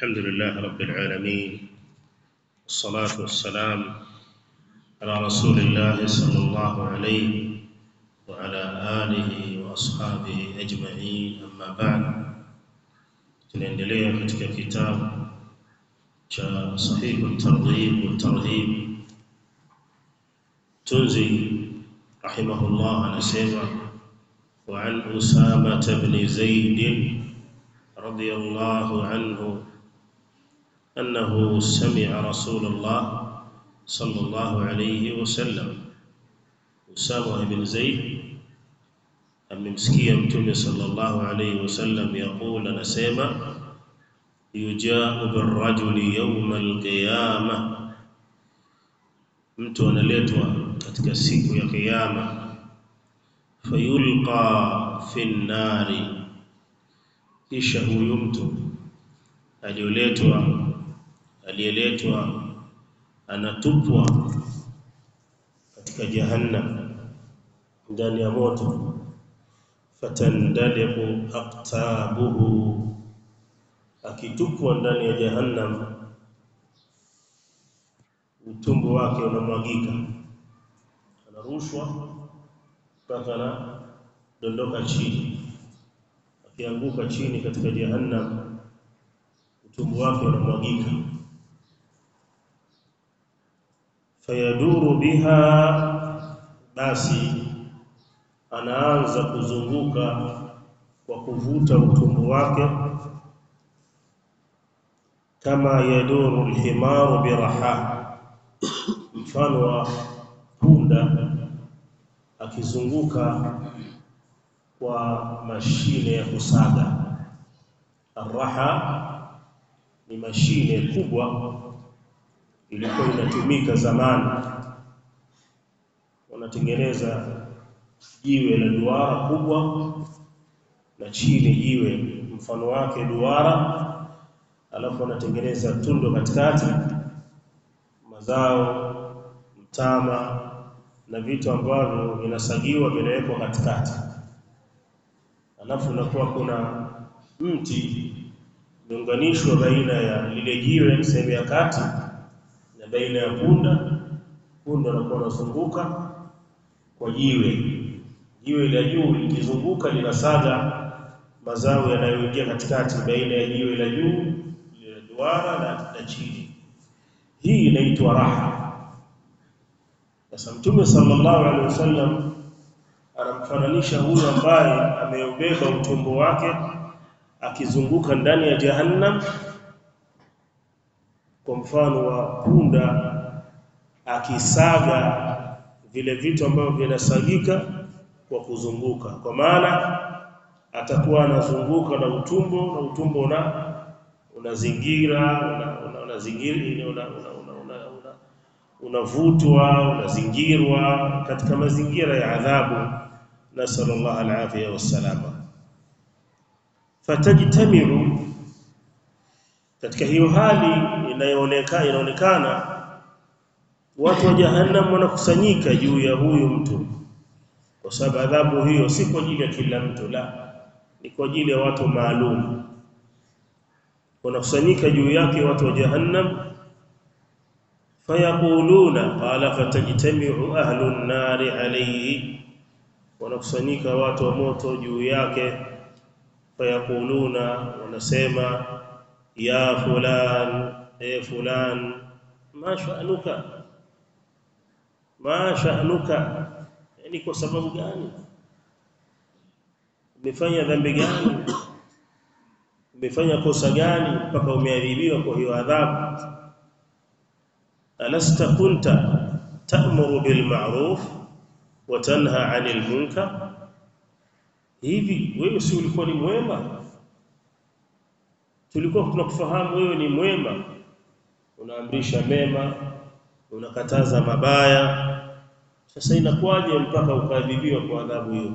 الحمد لله رب العالمين والصلاة والسلام على رسول الله صلى الله عليه وعلى آله وأصحابه أجمعين أما بعد tunaendelea katika kitabu cha sahihu targhib wa tarhib tunzi rahimahullah anasema wa an usama ibn zaid radiyallahu anhu أنه سمع رسول الله صلى الله عليه وسلم أسامة بن زيد amemsikia mtume sallallahu alayhi wasallam yaqul anasema yujaa birrajuli yawm alqiyama mtu analetwa katika siku ya kiyama fayulqa fi nnari kisha huyu mtu aliyoletwa aliyeletwa anatupwa katika jahannam ndani ya moto fatandaliqu aqtabuhu akitupwa ndani ya jahannam utumbo wake unamwagika anarushwa mpaka na dondoka chini akianguka chini katika jahannam utumbo wake unamwagika fayaduru biha basi anaanza kuzunguka kwa kuvuta utumbo wake kama yaduru alhimaru biraha mfano wa punda akizunguka kwa mashine ya kusaga arraha ni mashine kubwa ilikuwa inatumika zamani wanatengeneza jiwe la duara kubwa na chini jiwe mfano wake duara alafu wanatengeneza tundo katikati mazao mtama na vitu ambavyo vinasagiwa vinawekwa katikati alafu unakuwa kuna mti umeunganishwa baina ya lile jiwe sehemu ya kati na baina ya punda punda anakuwa anazunguka kwa jiwe jiwe la juu likizunguka linasaga mazao yanayoingia katikati baina ya jiwe la juu la duara na, na chini hii inaitwa raha sasa mtume sallallahu alaihi wasallam anamfananisha huyu ambaye ameubeba utumbo wake akizunguka ndani ya jahannam kwa mfano wa punda akisaga vile vitu ambavyo vinasagika kwa kuzunguka kwa maana atakuwa anazunguka na utumbo na utumbo una unazingira unazingira una, una, una, una, una, unavutwa unazingirwa katika mazingira ya adhabu nasallallahu alafia wassalama fatajtamiru katika hiyo hali inayoonekana inaonekana watu wa jahannam wanakusanyika juu ya huyu mtu kwa sababu adhabu hiyo si kwa ajili ya kila mtu la ni kwa ajili ya watu maalum wanakusanyika juu yake watu wa jahannam fayaquluna qala fatajtami'u ahlu an-nari alayhi wanakusanyika watu wa moto juu yake fayaquluna wanasema ya fulan e fulan ma sha'nuka ma sha'nuka yani kwa sababu gani umefanya dhambi gani umefanya kosa gani mpaka umeadhibiwa kwa hiyo adhabu alasta kunta ta'muru bil ma'ruf wa tanha 'anil munkar hivi wewe si ulikuwa ni mwema tulikuwa tunakufahamu wewe ni mwema unaamrisha mema unakataza mabaya sasa inakuwaje mpaka ukadhibiwa kwa adhabu hiyo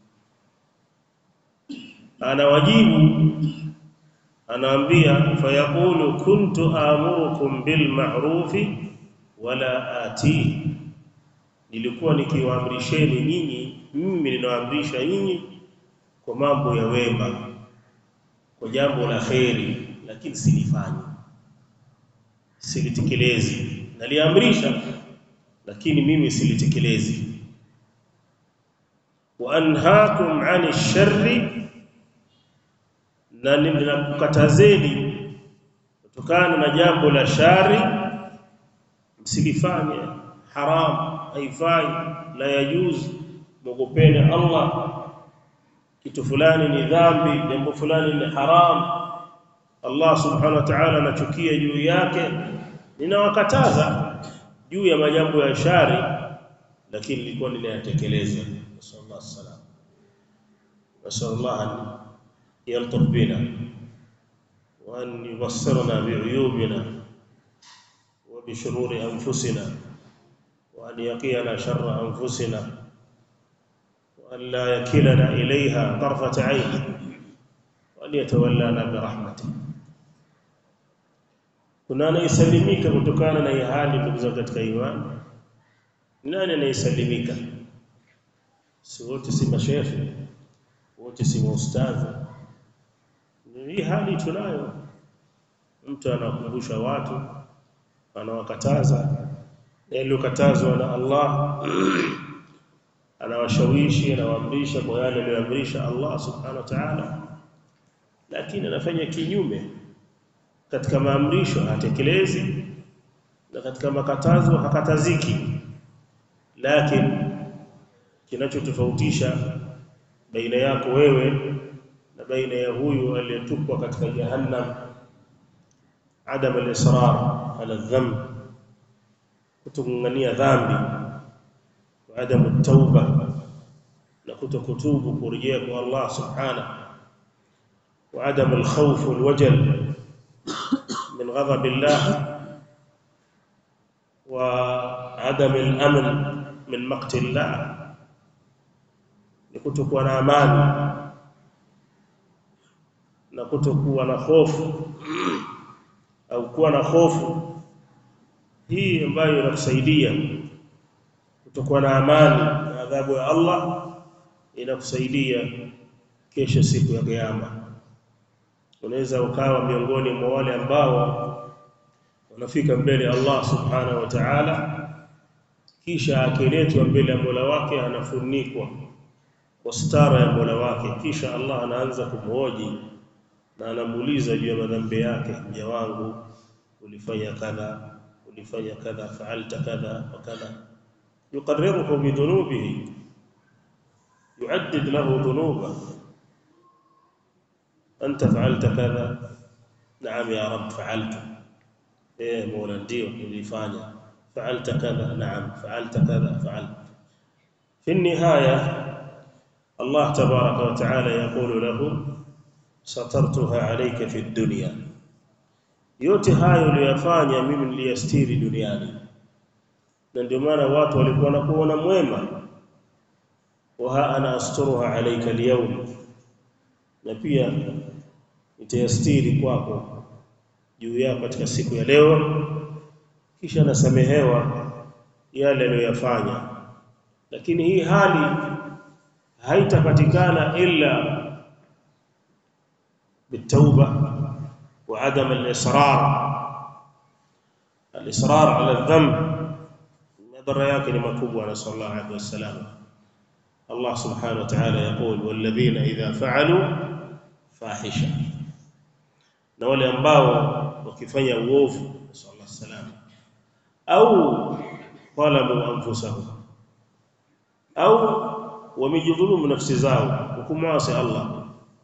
anawajibu anaambia fayaqulu kuntu amurukum bil ma'rufi wala ati nilikuwa nikiwaamrisheni nyinyi mimi ninawaamrisha nyinyi kwa mambo ya wema kwa jambo la kheri lakini silifanyi silitekelezi naliamrisha lakini mimi silitekelezi wa anhaakum 'ani sharri na ninakukatazeni kutokana na jambo la shari msilifanye haram haifai la yajuz mogopeni Allah kitu fulani ni dhambi jambo fulani ni haram Allah subhanahu wa ta'ala anachukia juu yake ninawakataza juu ya majambo ya shari lakini nilikuwa ninayatekeleza sallallahu alaihi wasallam nasallallahu an yaltaf bina wa an yubassirna bi'uyubina wa bi shururi anfusina wa an yaqiyana sharra anfusina wa an la yakilana ilayha tarfat 'ayn wa an yatawallana bi rahmatihi kuna anayesalimika kutokana na hii hali ndugu zangu katika imani nani anayesalimika si wote si mashehe wote si maustadhi hii hali tunayo mtu anakumbusha watu anawakataza yaliyokatazwa na Allah anawashawishi anawaamrisha kwa yale aliyoamrisha Allah subhanahu wa ta'ala lakini anafanya kinyume katika maamrisho hatekelezi na katika makatazo hakataziki lakini kinachotofautisha baina yako wewe na baina ya huyu aliyetupwa katika jahannam adam al-israr ala dhanb kutungania dhambi wa adam at-tauba na kutokutubu kurejea kwa Allah subhanahu wa adam al-khawf wal-wajal من غضب الله وعدم الأمن من مقت الله kutokuwa na amani na kutokuwa na hofu au kuwa na hofu hii ambayo inakusaidia kutokuwa na amani na adhabu ya Allah inakusaidia kesho siku ya kiyama unaweza ukawa miongoni mwa wale ambao wanafika mbele Allah subhanahu wa ta'ala kisha akiletwa mbele ya Mola wake anafunikwa kwa stara ya Mola wake kisha Allah anaanza kumhoji na anamuuliza juu ya madhambi yake mja wangu ulifanya kadha ulifanya kadha fa'alta kadha wa kadha yuqarriruhu bi dhunubihi yu'addid lahu dhunubahu أنت فعلت كذا نعم يا رب فعلت إيه مولا ndio nilifanya فعلت كذا نعم فعلت كذا فعلت في النهاية الله تبارك وتعالى يقول له سترتها عليك في الدنيا yote hayo uliyofanya mimi niliyastiri duniani na ndio maana watu walikuwa wanakuona mwema wa ana asturuha alayka al na pia nitayastiri kwako juu yako katika siku ya leo kisha nasamehewa yale aliyoyafanya lakini hii hali haitapatikana illa bitauba wa adam al-israr al-israr ala dhanb madhara yake ni makubwa na sallallahu alaihi wasallam Allah subhanahu wa ta'ala yaqul walladhina idha fa'alu fahisha na wale ambao wakifanya uovu sallallahu alaihi wasallam au qalamu anfusahum au wamejidhulumu nafsi zao hukumwasi Allah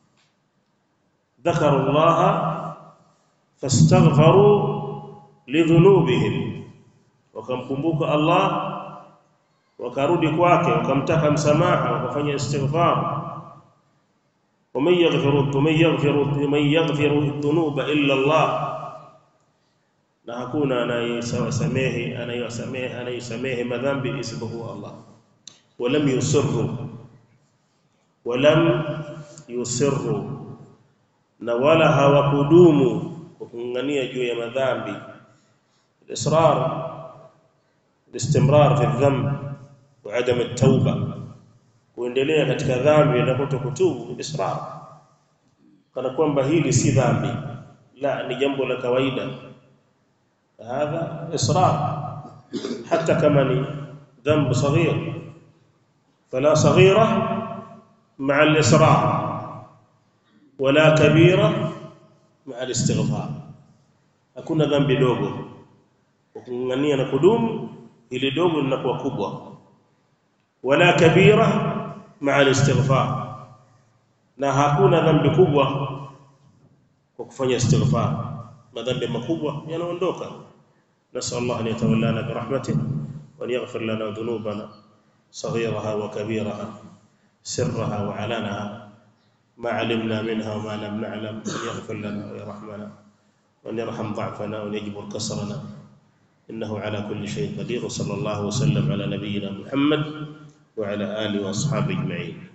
ذكروا الله فاستغفروا لذنوبهم wakamkumbuka Allah wakarudi kwake wakamtaka msamaha wakafanya istighfar ومن يغفر ومن يغفر ومن يغفر الذنوب الا الله na hakuna anayesamehe anayesamehe anayesamehe madhambi isipokuwa Allah walam yusirru walam yusirru na wala hawakudumu kungangania juu ya madhambi israr الاستمرار في الذنب وعدم التوبه kuendelea katika dhambi na kutokutubu israr kana kwamba hili si dhambi la ni jambo la kawaida hadha israr hata kama ni dhanbu saghir fala saghira ma'a al-israr wala kabira ma'a al-istighfar hakuna dhambi dogo ukung'ania na kudumu ili dogo linakuwa kubwa wala kabira ma'a al-istighfar na hakuna dhambi kubwa kwa kufanya istighfar madhambi makubwa yanaondoka نسأل الله أن يتولانا برحمته وأن يغفر لنا ذنوبنا صغيرها وكبيرها سرها وعلانها ما علمنا منها وما لم نعلم أن يغفر لنا ويرحمنا وأن يرحم ضعفنا وأن يجبر كسرنا إنه على كل شيء قدير وصلى الله وسلم على نبينا محمد وعلى آله وأصحابه أجمعين